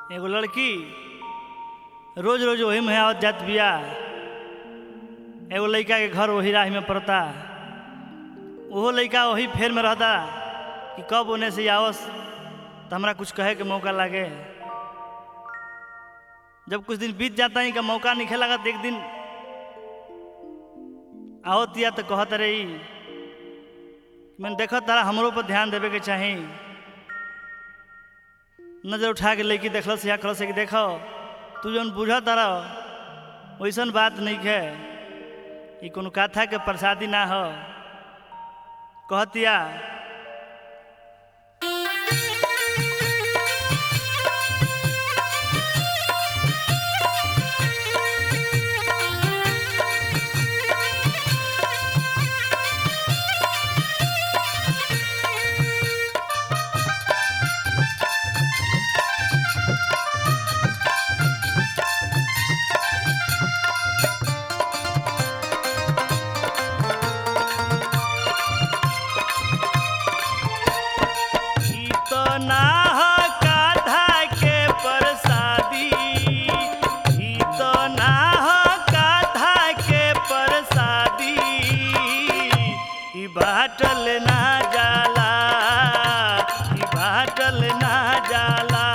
एगो लड़की रोज रोज वही में आवत जात बिया एगो लड़का के घर वही राह में पड़ता ओहो लड़का वही फेर में रहता कि कब ओने से आवस तो हमरा कुछ कहे के मौका लागे जब कुछ दिन बीत जाता ही का मौका नहीं लगा तो एक दिन आवत या तो कहत रही मैंने देखो तारा हमरो पर ध्यान देवे के चाही नजर उठा के लड़की देखल से या कहल से कि देखो तू जौन बुझ तारा वैसन बात नहीं है ये कोनो कथा के प्रसादी ना हो कहतिया ई तो ना हो काधा के प्रसादी ई तो ना हो काधा के प्रसादी ई बाटल ना जाला ई बाटल ना जाला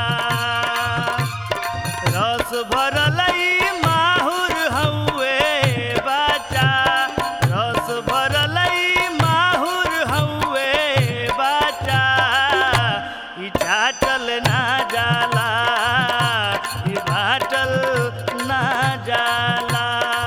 रस भरल ई माहुर हउए बाचा रस भरल ई माहुर हउए बाचा ई चाटल ना जाला ई बाटल ना जाला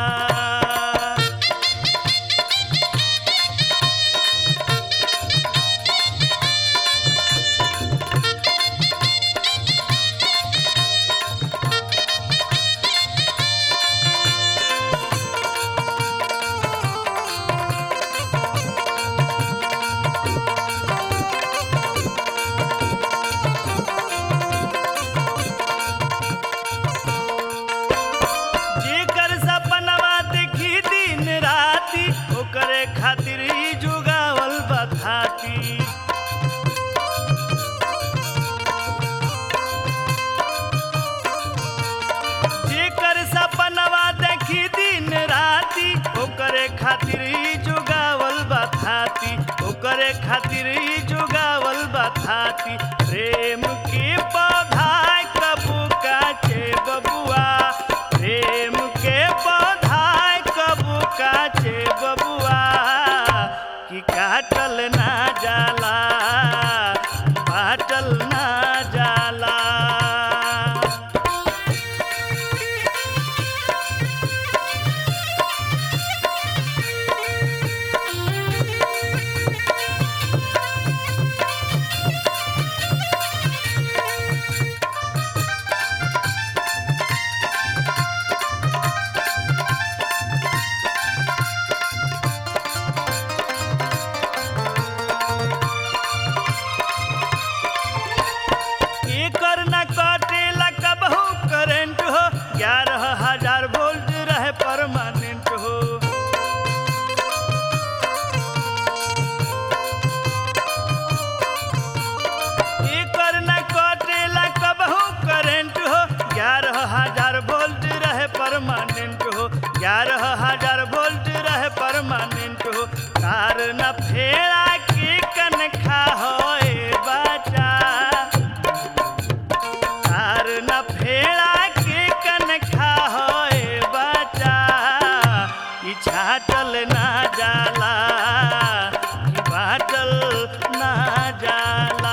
जेकर सपनवा देखी दिन राती ओकरे खातिर ही जुगावल बथाती जेकर सपनवा देखी दिन राती ओकरे खातिर ही जुगावल बथाती ओकरे खातिर ही जुगावल बथाती प्रेम के पौधा कबू काचे बबुआ प्रेम के पौधा कबू काचे बबुआ कि काटल ना जाला बाटल ना जाला एकर न कटेला कबहू करंट हो ग्यारह हजार वोल्ट रहे परमानेंट हो एकर न कटेला कबहू करंट हो ग्यारह हजार वोल्ट रहे परमानेंट हो ग्यारह हजार वोल्ट रहे परमानेंट हो तार न फेरा के कनखा होए बाचा तार न फेरा के कनखा होए बाचा ई छाटल ना जाला ई बाटल ना जाला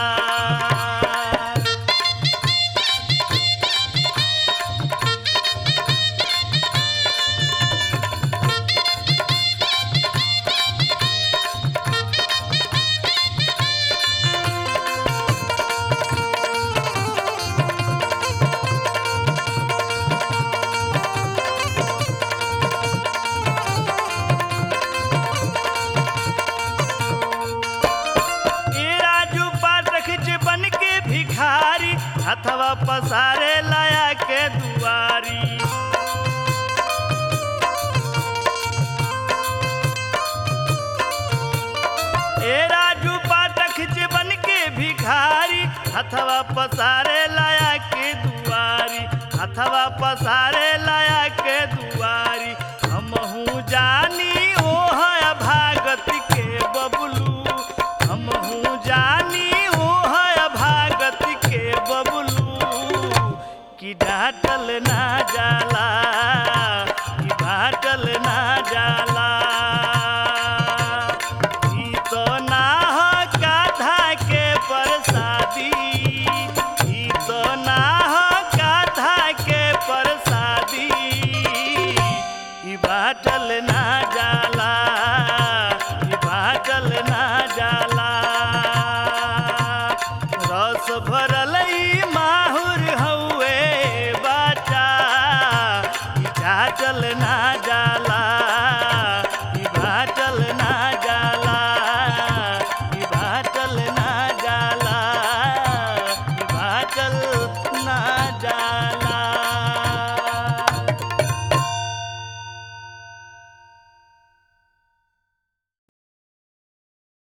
ए राजू पाठक जे बन के भिखारी हथवा पसारे लाया के दुआरी ए राजू पाठक जे बन के भिखारी हथवा पसारे लाया के दुआरी हथवा पसारे लाया के दुआरी हमहू जानी ओ है भागत के बबलू हमहू जानी ओ है भागत के बबलू कि डाटल ना जाला कि बाटल ना जाला ई तो ना हो गाधा के प्रसादी ई तो ना हो गाधा के प्रसादी ई बाटल ना जाला ई बाटल ना जाला रस भरल ई माहुर हउए बाचा ई चाटल ना जाला ई बाटल ना जाला ई बाटल ना जाला ई बाटल ना